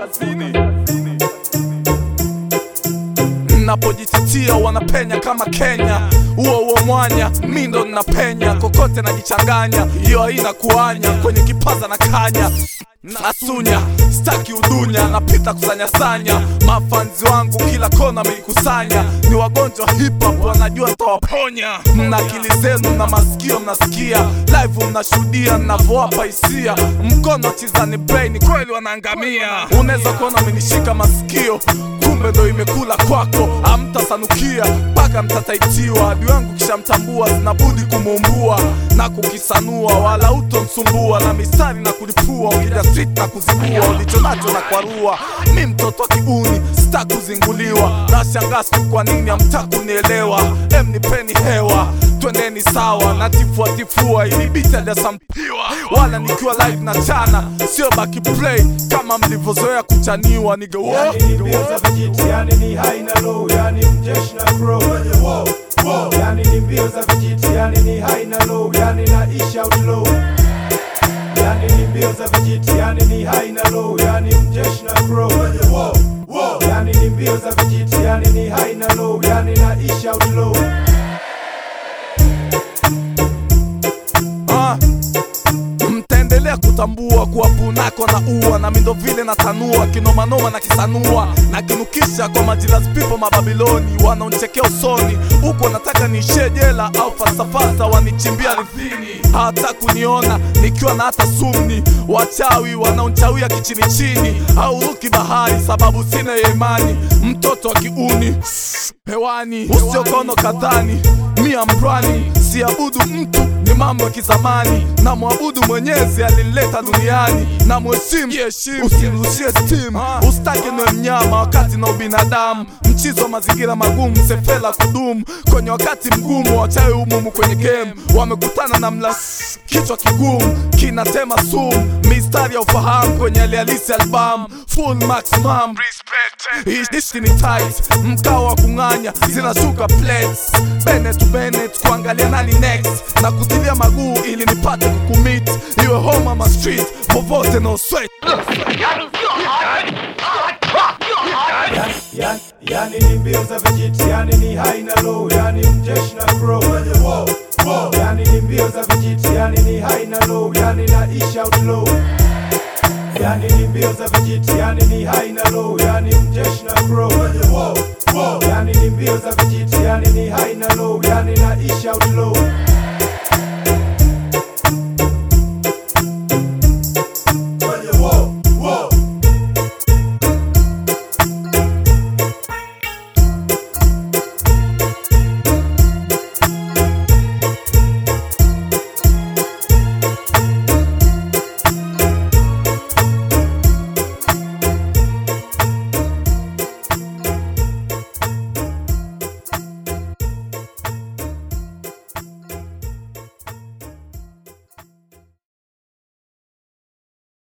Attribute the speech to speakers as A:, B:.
A: kaskazini napojititia wanapenya kama Kenya, huo huo mwanya mi ndo ninapenya kokote, najichanganya hiyo haina kuanya kwenye kipaza na kanya nasunya staki udunya, napita kusanyasanya mafanzi wangu kila kona meikusanya, ni wagonjwa hip hop wanajua ntawaponya. Mna akili zenu na masikio mnasikia, live mnashuhudia navowapa hisia, mkono chizani brain kweli wanaangamia. Unaweza kuona amenishika masikio kumbe ndo imekula kwako, amtasanukia mpaka mtataitiwa. Adui wangu kishamtambua, zinabudi kumuumbua na kukisanua, wala utomsumbua na mistari na kulipua, ukija street na kuzibua, ulicho nacho na kwarua. Mi mtoto wa kiuni, sita kuzinguliwa, na shangaa siku kwa nini hamtaki kunielewa. Em, nipeni hewa twendeni sawa na tifua tifua, ili biti aliyasampiwa, wala nikiwa live na chana, sio baki play kama mlivyozoea kuchaniwa niga
B: Yani ni mbio za vijiti, yani ni high na low, yani mjeshi na crow. Yani ni mbio za vijiti, yani ni high na low, yani na ish out low. Yani ni mbio za vijiti, yani ni high na low, yani mjeshi na crow. Yani ni mbio za vijiti, yani ni high na low, yani na ish out low.
A: Ah, mtaendelea kutambua kuwa punako na ua na mindo vile natanua kinomanoma na kisanua na kinukisha kwa majilas pipo mababiloni wanaonchekea usoni huku wanataka niishie jela au falsafasa wanichimbia ardhini hawata kuniona nikiwa na hata sumni wachawi wanaonchawia kichini chini au ruki bahari sababu sina ya imani mtoto wa kiuni hewani usiokono kadhani mia mbrani siabudu mtu ni mambo ya kizamani na mwabudu mwenyezi alinileta duniani na mheshimu usimrushie steam ustake niwe mnyama wakati na ubinadamu mchizo wa mazingira magumu sefela kudumu kwenye wakati mgumu wachawi umumu kwenye game wamekutana na mla kichwa kigumu kinatema sumu mistari ya ufahamu kwenye alihalisi albamu full maximum Ishi ni tight, mkao wa kung'anya zinashuka plates bene to Bennett kuangalia nani next na kutilia maguu ili nipate kukumit iwe home ama street popote no sweat
B: Yani, yani ni mbio za vijiti, yani ni high na low, yani mjeshi na crow. Yani ni mbio za vijiti, yani ni high na low, yani na ish out low. Yani ni mbio za vijiti, yani ni high na low, yani mjeshi na crow. Yani ni mbio za vijiti, yani ni high na low, yani na ish out